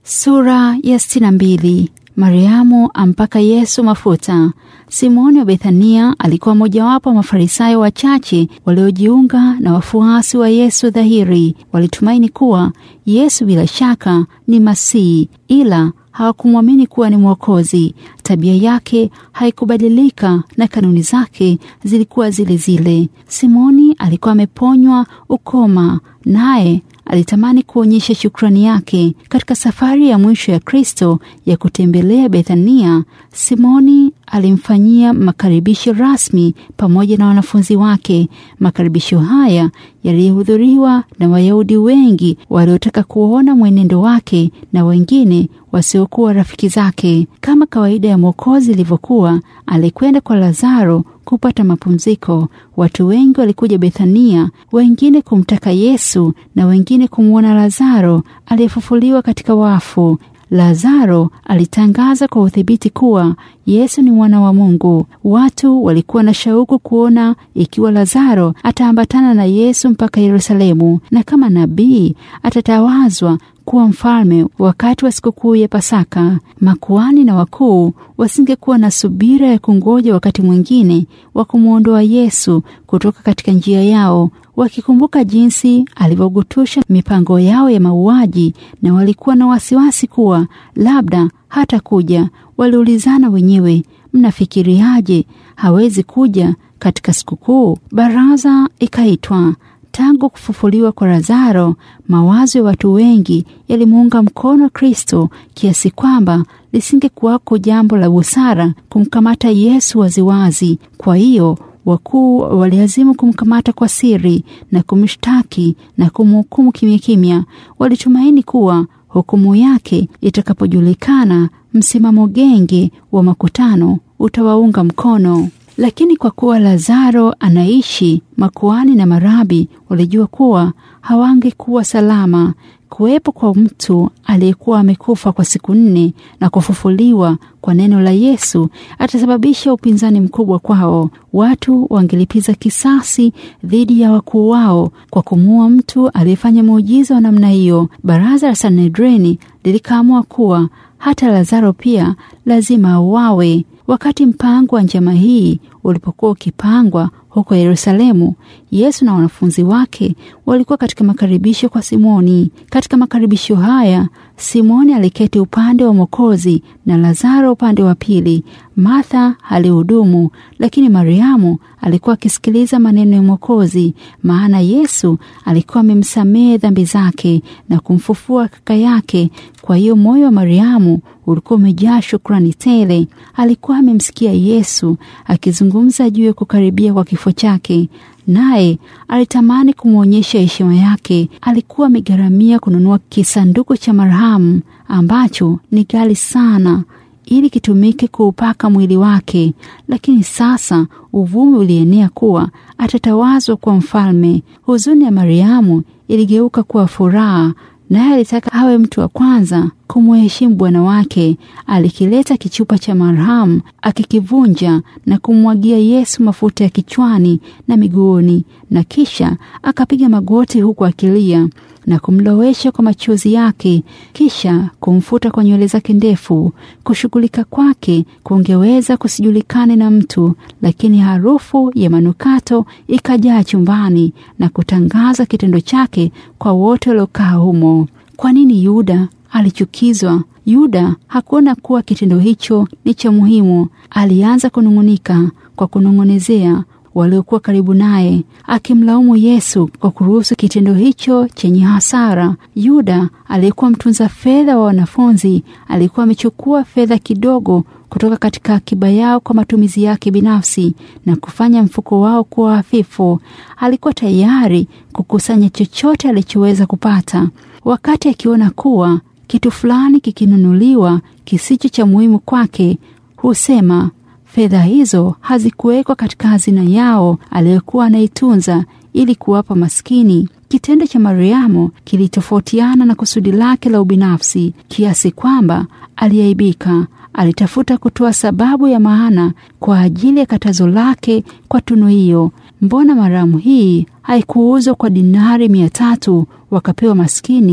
Sura ya sitini na mbili. Mariamu ampaka Yesu mafuta. Simoni wa Bethania alikuwa mojawapo wa Mafarisayo wachache waliojiunga na wafuasi wa Yesu dhahiri. Walitumaini kuwa Yesu bila shaka ni Masihi, ila hawakumwamini kuwa ni Mwokozi. Tabia yake haikubadilika na kanuni zake zilikuwa zile zile. Simoni alikuwa ameponywa ukoma, naye alitamani kuonyesha shukrani yake. Katika safari ya mwisho ya Kristo ya kutembelea Bethania, Simoni alimfanyia makaribisho rasmi pamoja na wanafunzi wake. Makaribisho haya yalihudhuriwa na Wayahudi wengi waliotaka kuona mwenendo wake na wengine wasiokuwa rafiki zake. Kama kawaida ya Mwokozi ilivyokuwa, alikwenda kwa Lazaro kupata mapumziko. Watu wengi walikuja Bethania, wengine kumtaka Yesu na wengine kumwona Lazaro aliyefufuliwa katika wafu. Lazaro alitangaza kwa udhibiti kuwa Yesu ni mwana wa Mungu. Watu walikuwa na shauku kuona ikiwa Lazaro ataambatana na Yesu mpaka Yerusalemu, na kama nabii atatawazwa kuwa mfalme wakati wa sikukuu ya Pasaka. Makuhani na wakuu wasingekuwa na subira ya kungoja wakati mwingine wa kumwondoa Yesu kutoka katika njia yao, wakikumbuka jinsi alivyogutusha mipango yao ya mauaji, na walikuwa na wasiwasi kuwa labda hata kuja. Waliulizana wenyewe, mnafikiriaje, hawezi kuja katika sikukuu? Baraza ikaitwa. Tangu kufufuliwa kwa Lazaro, mawazo ya watu wengi yalimuunga mkono Kristo kiasi kwamba lisingekuwako jambo la busara kumkamata Yesu waziwazi. Kwa hiyo wakuu waliazimu kumkamata kwa siri na kumshtaki na kumhukumu kimya kimya. Walitumaini kuwa hukumu yake itakapojulikana, msimamo genge wa makutano utawaunga mkono. Lakini kwa kuwa Lazaro anaishi, makuhani na marabi walijua kuwa hawangekuwa salama. Kuwepo kwa mtu aliyekuwa amekufa kwa siku nne na kufufuliwa kwa neno la Yesu atasababisha upinzani mkubwa kwao. Watu wangelipiza kisasi dhidi ya wakuu wao kwa kumuua mtu aliyefanya muujiza wa namna hiyo. Baraza la Sanedreni lilikaamua kuwa hata Lazaro pia lazima auawe. Wakati mpango wa njama hii ulipokuwa ukipangwa huko Yerusalemu, Yesu na wanafunzi wake walikuwa katika makaribisho kwa Simoni. Katika makaribisho haya, Simoni aliketi upande wa Mwokozi na Lazaro upande wa pili. Martha alihudumu, lakini Mariamu alikuwa akisikiliza maneno ya Mwokozi, maana Yesu alikuwa amemsamehe dhambi zake na kumfufua kaka yake. Kwa hiyo moyo wa Mariamu ulikuwa umejaa shukrani tele. Alikuwa amemsikia Yesu akizungumza juu ya kukaribia kwa kifo chake, naye alitamani kumwonyesha heshima yake. Alikuwa amegharamia kununua kisanduku cha marhamu ambacho ni ghali sana ili kitumike kuupaka mwili wake, lakini sasa uvumi ulienea kuwa atatawazwa kuwa mfalme. Huzuni ya Mariamu iligeuka kuwa furaha, naye alitaka awe mtu wa kwanza kumheshimu bwana wake. Alikileta kichupa cha marhamu, akikivunja na kumwagia Yesu mafuta ya kichwani na miguuni, na kisha akapiga magoti huku akilia na kumlowesha kwa machozi yake, kisha kumfuta kwa nywele zake ndefu. Kushughulika kwake kungeweza kusijulikane na mtu, lakini harufu ya manukato ikajaa chumbani na kutangaza kitendo chake kwa wote waliokaa humo. Kwa nini Yuda alichukizwa? Yuda hakuona kuwa kitendo hicho ni cha muhimu. Alianza kunung'unika kwa kunong'onezea waliokuwa karibu naye, akimlaumu Yesu kwa kuruhusu kitendo hicho chenye hasara. Yuda aliyekuwa mtunza fedha wa wanafunzi alikuwa amechukua fedha kidogo kutoka katika akiba yao kwa matumizi yake binafsi na kufanya mfuko wao kuwa hafifu. Alikuwa tayari kukusanya chochote alichoweza kupata. Wakati akiona kuwa kitu fulani kikinunuliwa kisicho cha muhimu kwake, husema fedha hizo hazikuwekwa katika hazina yao aliyokuwa anaitunza ili kuwapa maskini. Kitendo cha Mariamu kilitofautiana na kusudi lake la ubinafsi kiasi kwamba aliaibika. Alitafuta kutoa sababu ya maana kwa ajili ya katazo lake kwa tunu hiyo. Mbona maramu hii haikuuzwa kwa dinari mia tatu wakapewa maskini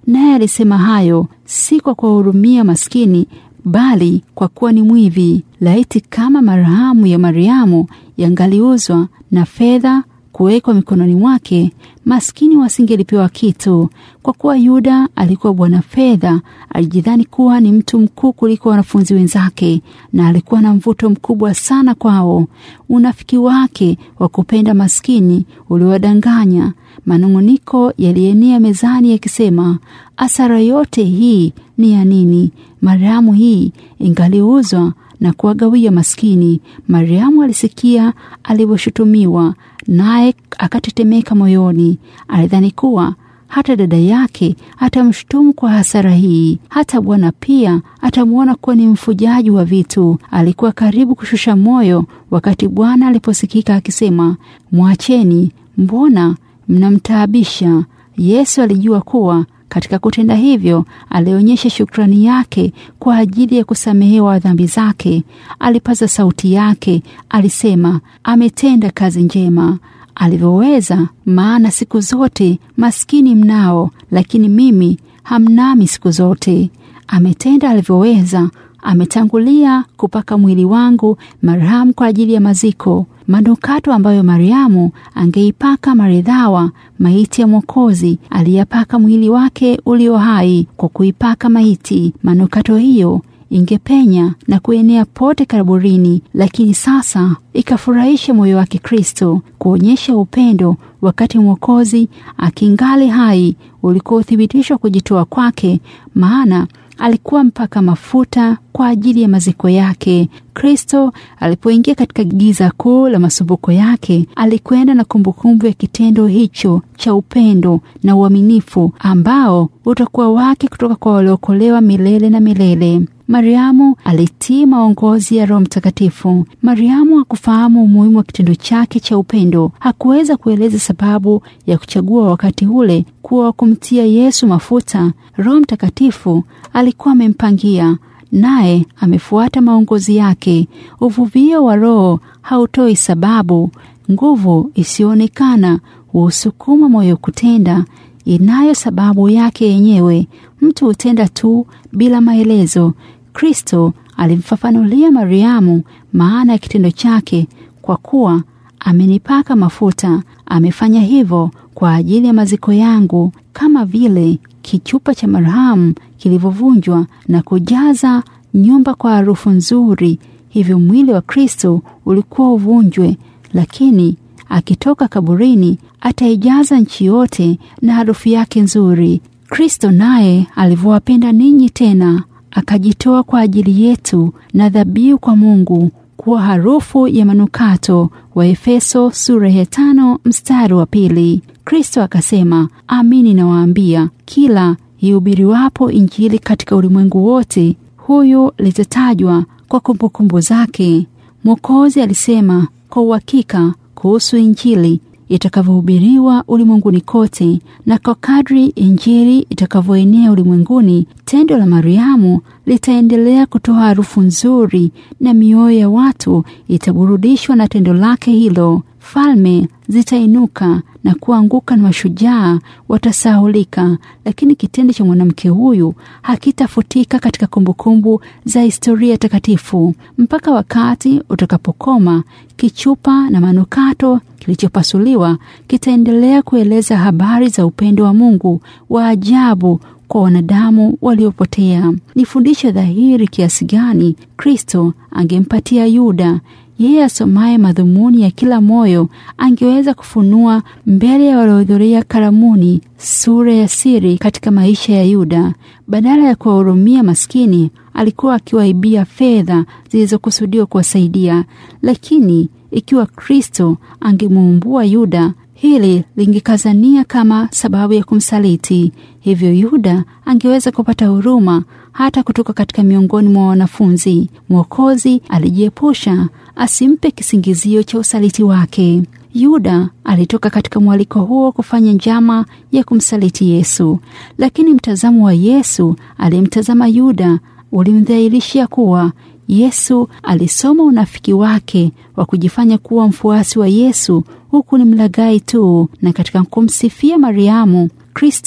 naye alisema hayo si kwa kuwahurumia maskini, bali kwa kuwa ni mwivi. Laiti kama marhamu ya Mariamu yangaliuzwa na fedha kuwekwa mikononi mwake, maskini wasingelipewa kitu. Kwa kuwa Yuda alikuwa bwana fedha, alijidhani kuwa ni mtu mkuu kuliko wanafunzi wenzake, na alikuwa na mvuto mkubwa sana kwao. Unafiki wake wa kupenda maskini uliwadanganya. Manung'uniko yalienea mezani yakisema, asara yote hii ni ya nini? Mariamu hii ingaliuzwa na kuwagawia maskini. Mariamu alisikia alivyoshutumiwa, naye akatetemeka moyoni. Alidhani kuwa hata dada yake atamshutumu kwa hasara hii, hata Bwana pia atamwona kuwa ni mfujaji wa vitu. Alikuwa karibu kushusha moyo wakati Bwana aliposikika akisema, mwacheni, mbona mnamtaabisha? Yesu alijua kuwa katika kutenda hivyo alionyesha shukrani yake kwa ajili ya kusamehewa dhambi zake. Alipaza sauti yake, alisema, ametenda kazi njema alivyoweza, maana siku zote maskini mnao, lakini mimi hamnami siku zote. Ametenda alivyoweza, ametangulia kupaka mwili wangu marhamu kwa ajili ya maziko, manukato ambayo Mariamu angeipaka maridhawa maiti ya Mwokozi aliyapaka mwili wake ulio hai kwa kuipaka maiti. Manukato hiyo ingepenya na kuenea pote kaburini, lakini sasa ikafurahisha moyo wake Kristo kuonyesha upendo wakati Mwokozi akingali hai ulikuwa uthibitisho wa kujitoa kwake, maana alikuwa mpaka mafuta kwa ajili ya maziko yake. Kristo alipoingia katika giza kuu la masumbuko yake, alikwenda na kumbukumbu ya kitendo hicho cha upendo na uaminifu ambao utakuwa wake kutoka kwa waliokolewa milele na milele. Mariamu alitii maongozi ya Roho Mtakatifu. Mariamu hakufahamu umuhimu wa kitendo chake cha upendo. Hakuweza kueleza sababu ya kuchagua wakati ule kuwa wa kumtia Yesu mafuta. Roho Mtakatifu alikuwa amempangia, naye amefuata maongozi yake. Uvuvio wa Roho hautoi sababu. Nguvu isiyoonekana huusukuma moyo kutenda, inayo sababu yake yenyewe. Mtu hutenda tu bila maelezo. Kristo alimfafanulia Mariamu maana ya kitendo chake, kwa kuwa amenipaka mafuta. Amefanya hivyo kwa ajili ya maziko yangu, kama vile kichupa cha marhamu kilivyovunjwa na kujaza nyumba kwa harufu nzuri, hivyo mwili wa Kristo ulikuwa uvunjwe, lakini akitoka kaburini ataijaza nchi yote na harufu yake nzuri. Kristo naye alivyowapenda ninyi tena akajitoa kwa ajili yetu na dhabihu kwa Mungu kuwa harufu ya manukato. Wa Efeso sura ya tano mstari wa pili. Kristo akasema, amini nawaambia, kila ihubiriwapo Injili katika ulimwengu wote, huyu litatajwa kwa kumbukumbu zake. Mwokozi alisema kwa uhakika kuhusu Injili itakavyohubiriwa ulimwenguni kote, na kwa kadri Injili itakavyoenea ulimwenguni, tendo la Mariamu litaendelea kutoa harufu nzuri, na mioyo ya watu itaburudishwa na tendo lake hilo. Falme zitainuka na kuanguka na mashujaa watasahulika, lakini kitendo cha mwanamke huyu hakitafutika katika kumbukumbu za historia takatifu mpaka wakati utakapokoma. Kichupa na manukato kilichopasuliwa kitaendelea kueleza habari za upendo wa Mungu wa ajabu kwa wanadamu waliopotea. Ni fundisho dhahiri kiasi gani Kristo angempatia Yuda. Yeye asomaye madhumuni ya kila moyo angeweza kufunua mbele ya waliohudhuria karamuni sura ya siri katika maisha ya Yuda. Badala ya kuwahurumia maskini, alikuwa akiwaibia fedha zilizokusudiwa kuwasaidia. Lakini ikiwa Kristo angemuumbua Yuda, hili lingekazania kama sababu ya kumsaliti. Hivyo Yuda angeweza kupata huruma hata kutoka katika miongoni mwa wanafunzi. Mwokozi alijiepusha asimpe kisingizio cha usaliti wake. Yuda alitoka katika mwaliko huo kufanya njama ya kumsaliti Yesu, lakini mtazamo wa Yesu aliyemtazama Yuda ulimdhahirishia kuwa Yesu alisoma unafiki wake wa kujifanya kuwa mfuasi wa Yesu huku ni mlaghai tu. Na katika kumsifia Mariamu, Kristo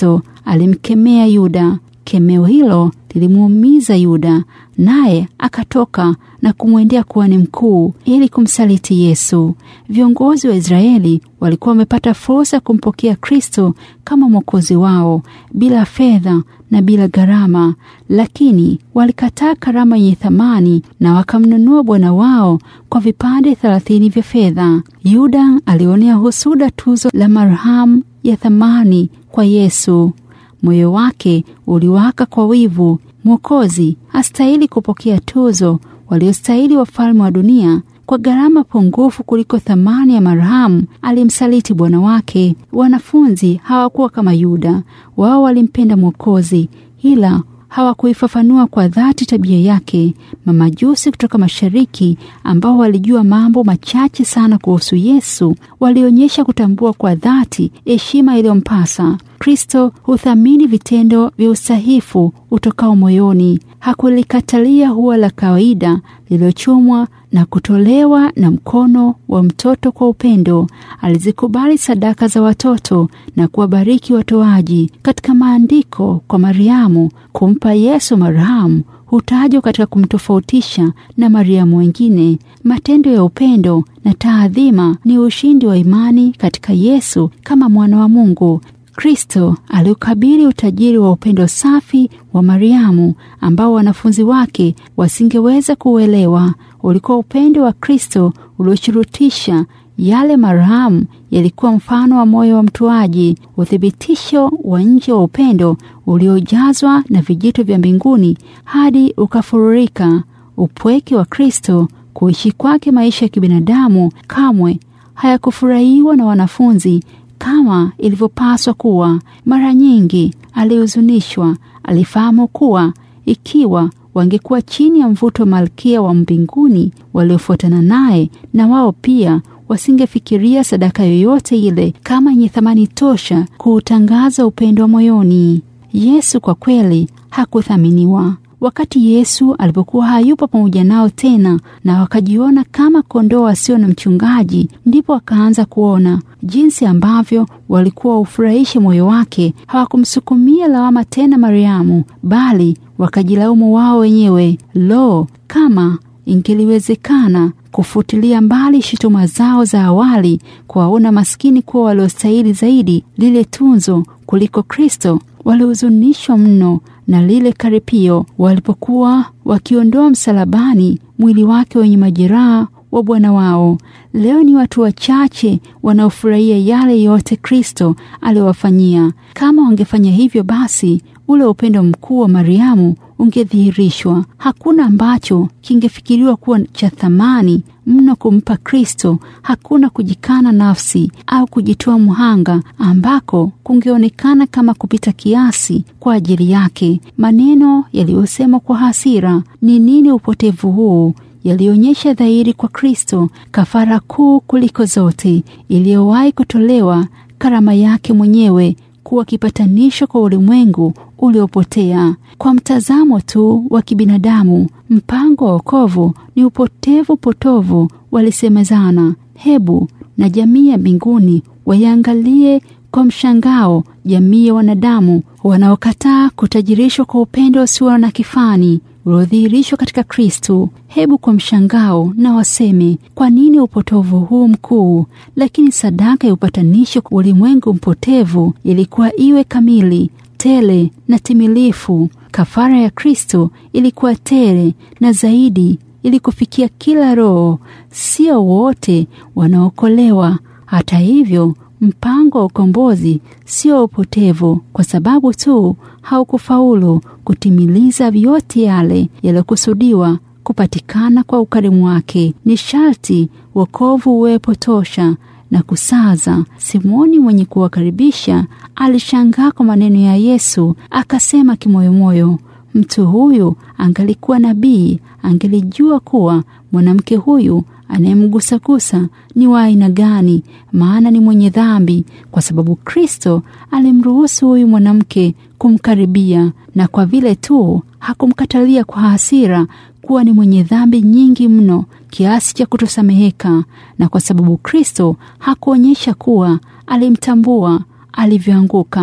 alimkemea Yuda. Kemeo hilo lilimuumiza Yuda, naye akatoka na kumwendea kuhani mkuu ili kumsaliti Yesu. Viongozi wa Israeli walikuwa wamepata fursa ya kumpokea Kristo kama mwokozi wao bila fedha na bila gharama, lakini walikataa karama yenye thamani na wakamnunua bwana wao kwa vipande thelathini vya fedha. Yuda alionea husuda tuzo la marhamu ya thamani kwa Yesu. Moyo wake uliwaka kwa wivu. Mwokozi hastahili kupokea tuzo waliostahili wafalme wa dunia. Kwa gharama pungufu kuliko thamani ya marhamu, alimsaliti bwana wake. Wanafunzi hawakuwa kama Yuda. Wao walimpenda Mwokozi, ila hawakuifafanua kwa dhati tabia yake. Mamajusi kutoka mashariki ambao walijua mambo machache sana kuhusu Yesu walionyesha kutambua kwa dhati heshima iliyompasa. Kristo huthamini vitendo vya usahifu utokao moyoni. Hakulikatalia huwa la kawaida lililochumwa na kutolewa na mkono wa mtoto kwa upendo. Alizikubali sadaka za watoto na kuwabariki watoaji. Katika maandiko kwa Mariamu, kumpa Yesu marhamu hutajwa katika kumtofautisha na Mariamu wengine. Matendo ya upendo na taadhima ni ushindi wa imani katika Yesu kama mwana wa Mungu. Kristo aliukabili utajiri wa upendo safi wa Mariamu ambao wanafunzi wake wasingeweza kuuelewa. Ulikuwa upendo wa Kristo ulioshurutisha yale marhamu yalikuwa mfano wa moyo wa mtoaji, uthibitisho wa nje wa upendo uliojazwa na vijito vya mbinguni hadi ukafururika. Upweke wa Kristo, kuishi kwake maisha ya kibinadamu, kamwe hayakufurahiwa na wanafunzi kama ilivyopaswa kuwa. Mara nyingi alihuzunishwa. Alifahamu kuwa ikiwa wangekuwa chini ya mvuto wa malkia wa mbinguni waliofuatana naye, na wao pia wasingefikiria sadaka yoyote ile kama yenye thamani tosha kuutangaza upendo wa moyoni. Yesu kwa kweli hakuthaminiwa. Wakati Yesu alipokuwa hayupo pamoja nao tena na wakajiona kama kondoo wasio na mchungaji, ndipo wakaanza kuona jinsi ambavyo walikuwa ufurahishe moyo wake. Hawakumsukumia lawama tena Mariamu, bali wakajilaumu wao wenyewe. Lo, kama ingeliwezekana kufutilia mbali shutuma zao za awali, kuwaona maskini kuwa waliostahili zaidi lile tunzo kuliko Kristo. Walihuzunishwa mno na lile karipio walipokuwa wakiondoa msalabani mwili wake wenye majeraha wa Bwana wao. Leo ni watu wachache wanaofurahia yale yote Kristo aliowafanyia. Kama wangefanya hivyo, basi ule upendo mkuu wa Mariamu ungedhihirishwa. Hakuna ambacho kingefikiriwa kuwa cha thamani mno kumpa Kristo. Hakuna kujikana nafsi au kujitoa mhanga ambako kungeonekana kama kupita kiasi kwa ajili yake. Maneno yaliyosemwa kwa hasira, ni nini upotevu huu yalionyesha dhahiri kwa Kristo kafara kuu kuliko zote iliyowahi kutolewa, karama yake mwenyewe kuwa kipatanisho kwa ulimwengu uliopotea. Kwa mtazamo tu wa kibinadamu, mpango wa wokovu ni upotevu potovu, walisemezana. Hebu na jamii ya mbinguni waiangalie kwa mshangao jamii ya wanadamu wanaokataa kutajirishwa kwa upendo usio na kifani uliodhihirishwa katika Kristo. Hebu kwa mshangao na waseme, kwa nini upotovu huu mkuu? Lakini sadaka ya upatanisho kwa ulimwengu mpotevu ilikuwa iwe kamili, tele na timilifu. Kafara ya Kristo ilikuwa tele na zaidi, ili kufikia kila roho. Sio wote wanaokolewa. Hata hivyo mpango wa ukombozi sio upotevu, kwa sababu tu haukufaulu kutimiliza vyote yale yaliyokusudiwa kupatikana kwa ukarimu wake. Ni sharti wokovu uwepo tosha na kusaza. Simoni mwenye kuwakaribisha alishangaa kwa maneno ya Yesu, akasema kimoyomoyo, mtu huyu angalikuwa nabii, angelijua kuwa mwanamke huyu anayemgusagusa ni wa aina gani, maana ni mwenye dhambi, kwa sababu Kristo alimruhusu huyu mwanamke kumkaribia, na kwa vile tu hakumkatalia kwa hasira kuwa ni mwenye dhambi nyingi mno kiasi cha kutosameheka, na kwa sababu Kristo hakuonyesha kuwa alimtambua alivyoanguka.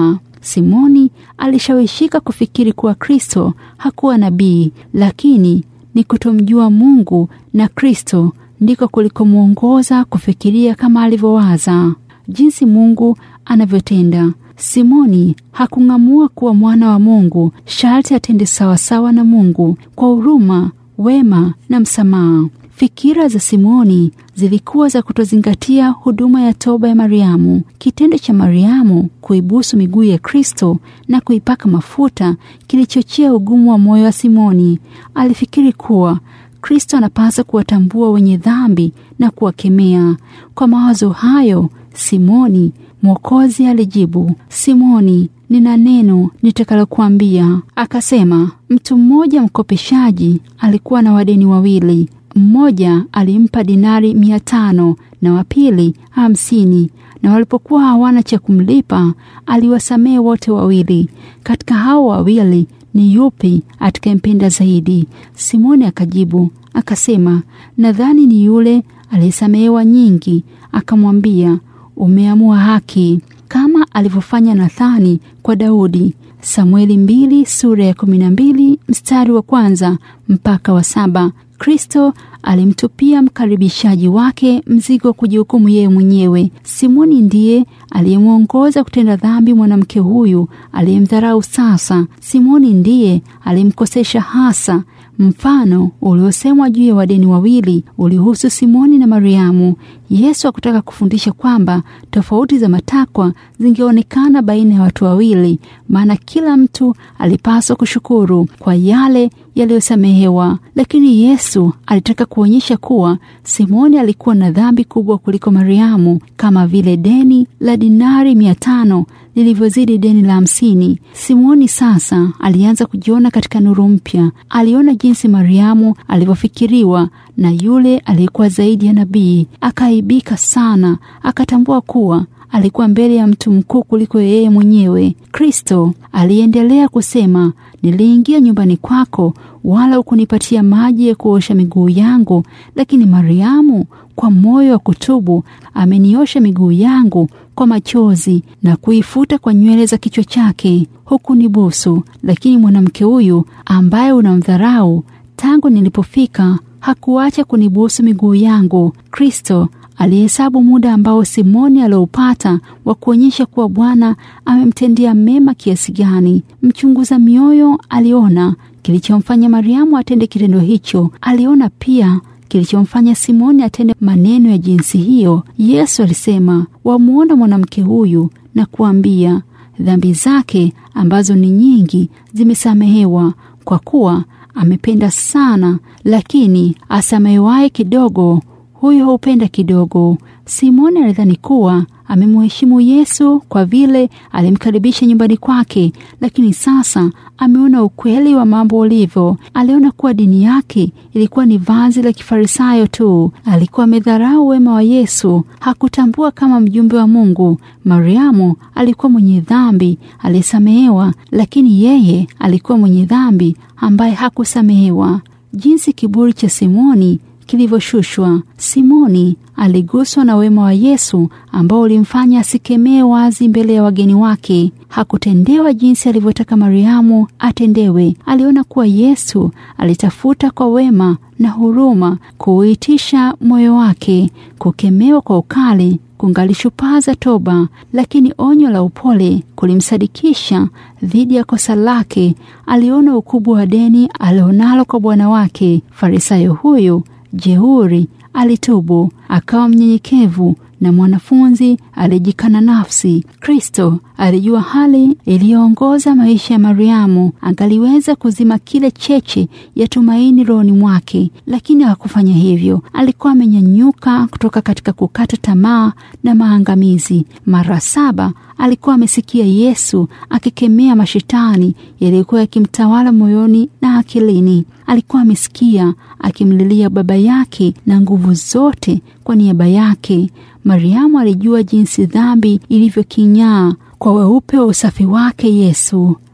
Simoni alishawishika kufikiri kuwa Kristo hakuwa nabii, lakini ni kutomjua Mungu na Kristo ndiko kulikomwongoza kufikiria kama alivyowaza. Jinsi Mungu anavyotenda. Simoni hakung'amua kuwa mwana wa Mungu, sharti atende sawasawa na Mungu kwa huruma, wema na msamaha. Fikira za Simoni zilikuwa za kutozingatia huduma ya toba ya Mariamu. Kitendo cha Mariamu kuibusu miguu ya Kristo na kuipaka mafuta kilichochea ugumu wa moyo wa Simoni. Alifikiri kuwa Kristo anapaswa kuwatambua wenye dhambi na kuwakemea. Kwa mawazo hayo, Simoni Mwokozi alijibu, Simoni, nina neno nitakalokuambia. Akasema, mtu mmoja mkopeshaji alikuwa na wadeni wawili. Mmoja alimpa dinari mia tano na wa pili hamsini, na walipokuwa hawana cha kumlipa aliwasamehe wote wawili. Katika hao wawili ni yupi atakayempenda zaidi? Simoni akajibu akasema, nadhani ni yule aliyesamehewa nyingi. Akamwambia, umeamua haki, kama alivyofanya Nathani kwa Daudi. Samueli mbili sura ya kumi na mbili mstari wa kwanza mpaka wa saba. Kristo alimtupia mkaribishaji wake mzigo wa kujihukumu yeye mwenyewe. Simoni ndiye aliyemwongoza kutenda dhambi mwanamke huyu aliyemdharau. Sasa Simoni ndiye alimkosesha hasa. Mfano uliosemwa juu ya wadeni wawili ulihusu Simoni na Mariamu. Yesu hakutaka kufundisha kwamba tofauti za matakwa zingeonekana baina ya watu wawili, maana kila mtu alipaswa kushukuru kwa yale yaliyosamehewa. Lakini Yesu alitaka kuonyesha kuwa Simoni alikuwa na dhambi kubwa kuliko Mariamu, kama vile deni la dinari mia tano lilivyozidi deni la hamsini. Simoni sasa alianza kujiona katika nuru mpya. Aliona jinsi Mariamu alivyofikiriwa na yule aliyekuwa zaidi ya nabii. Akaaibika sana, akatambua kuwa alikuwa mbele ya mtu mkuu kuliko yeye mwenyewe. Kristo aliendelea kusema, niliingia nyumbani kwako, wala hukunipatia maji ya kuosha miguu yangu, lakini Mariamu kwa moyo wa kutubu ameniosha miguu yangu kwa machozi na kuifuta kwa nywele za kichwa chake. Hukunibusu, lakini mwanamke huyu ambaye unamdharau, tangu nilipofika hakuacha kunibusu miguu yangu. Kristo alihesabu muda ambao Simoni alioupata wa kuonyesha kuwa Bwana amemtendea mema kiasi gani. Mchunguza mioyo aliona kilichomfanya Mariamu atende kitendo hicho. Aliona pia kilichomfanya Simoni atende maneno ya jinsi hiyo. Yesu alisema, wamwona mwanamke huyu na kuambia, dhambi zake ambazo ni nyingi zimesamehewa, kwa kuwa amependa sana. Lakini asamehewaye kidogo, huyo hupenda kidogo. Simoni alidhani kuwa amemheshimu Yesu kwa vile alimkaribisha nyumbani kwake, lakini sasa ameona ukweli wa mambo ulivyo. Aliona kuwa dini yake ilikuwa ni vazi la kifarisayo tu. Alikuwa amedharau wema wa Yesu, hakutambua kama mjumbe wa Mungu. Mariamu alikuwa mwenye dhambi aliyesamehewa, lakini yeye alikuwa mwenye dhambi ambaye hakusamehewa. Jinsi kiburi cha Simoni kilivyoshushwa. Simoni aliguswa na wema wa Yesu ambao ulimfanya asikemee wazi mbele ya wageni wake. Hakutendewa jinsi alivyotaka Mariamu atendewe. Aliona kuwa Yesu alitafuta kwa wema na huruma kuuitisha moyo wake. Kukemewa kwa ukali kungalishupaza toba, lakini onyo la upole kulimsadikisha dhidi ya kosa lake. Aliona ukubwa wa deni alionalo kwa bwana wake. Farisayo huyu jeuri alitubu, akawa mnyenyekevu na mwanafunzi aliyejikana nafsi. Kristo alijua hali iliyoongoza maisha ya Mariamu, angaliweza kuzima kile cheche ya tumaini rohoni mwake, lakini hakufanya hivyo. Alikuwa amenyanyuka kutoka katika kukata tamaa na maangamizi. Mara saba alikuwa amesikia Yesu akikemea mashetani yaliyokuwa yakimtawala moyoni na akilini. Alikuwa amesikia akimlilia baba yake na nguvu zote kwa niaba yake. Mariamu alijua jinsi dhambi ilivyokinyaa kwa weupe wa usafi wake Yesu,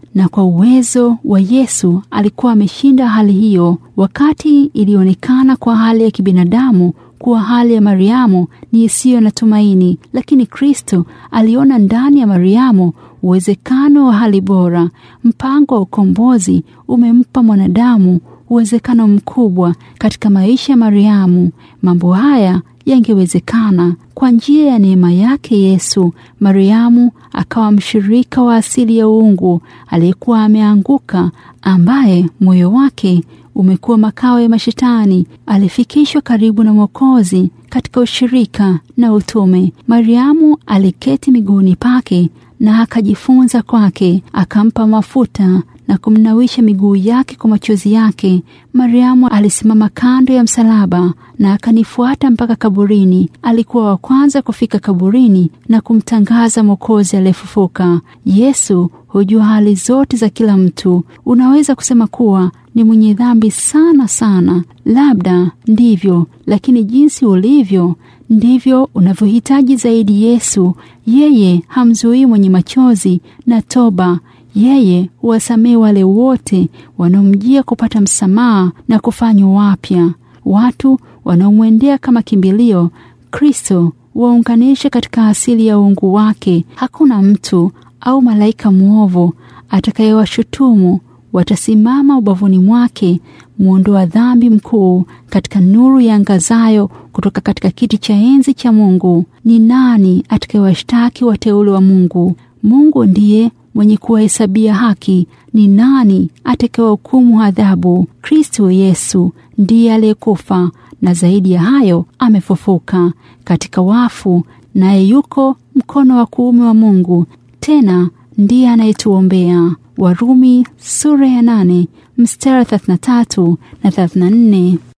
na kwa uwezo wa Yesu alikuwa ameshinda hali hiyo. Wakati ilionekana kwa hali ya kibinadamu kuwa hali ya Mariamu ni isiyo na tumaini, lakini Kristo aliona ndani ya Mariamu uwezekano wa hali bora. Mpango wa ukombozi umempa mwanadamu uwezekano mkubwa katika maisha ya Mariamu. Mambo haya yangewezekana kwa njia ya neema yake Yesu. Mariamu akawa mshirika wa asili ya uungu aliyekuwa ameanguka, ambaye moyo wake umekuwa makao ya mashetani. Alifikishwa karibu na Mwokozi katika ushirika na utume. Mariamu aliketi miguuni pake na akajifunza kwake, akampa mafuta na kumnawisha miguu yake kwa machozi yake. Mariamu alisimama kando ya msalaba na akanifuata mpaka kaburini. Alikuwa wa kwanza kufika kaburini na kumtangaza Mwokozi aliyefufuka. Yesu hujua hali zote za kila mtu. Unaweza kusema kuwa ni mwenye dhambi sana sana, labda ndivyo, lakini jinsi ulivyo ndivyo unavyohitaji zaidi Yesu. Yeye hamzuii mwenye machozi na toba. Yeye huwasamehe wale wote wanaomjia kupata msamaha na kufanywa wapya. Watu wanaomwendea kama kimbilio, Kristo waunganishe katika asili ya uungu wake. Hakuna mtu au malaika mwovu atakayewashutumu. Watasimama ubavuni mwake, mwondoa dhambi mkuu, katika nuru ya angazayo kutoka katika kiti cha enzi cha Mungu. Ni nani atakayewashtaki wateule wa Mungu? Mungu ndiye mwenye kuwahesabia haki. Ni nani atakayehukumu adhabu? Kristo Yesu ndiye aliyekufa na zaidi ya hayo amefufuka katika wafu, naye yuko mkono wa kuume wa Mungu, tena ndiye anayetuombea. Warumi sura ya nane mstari 33 na 34.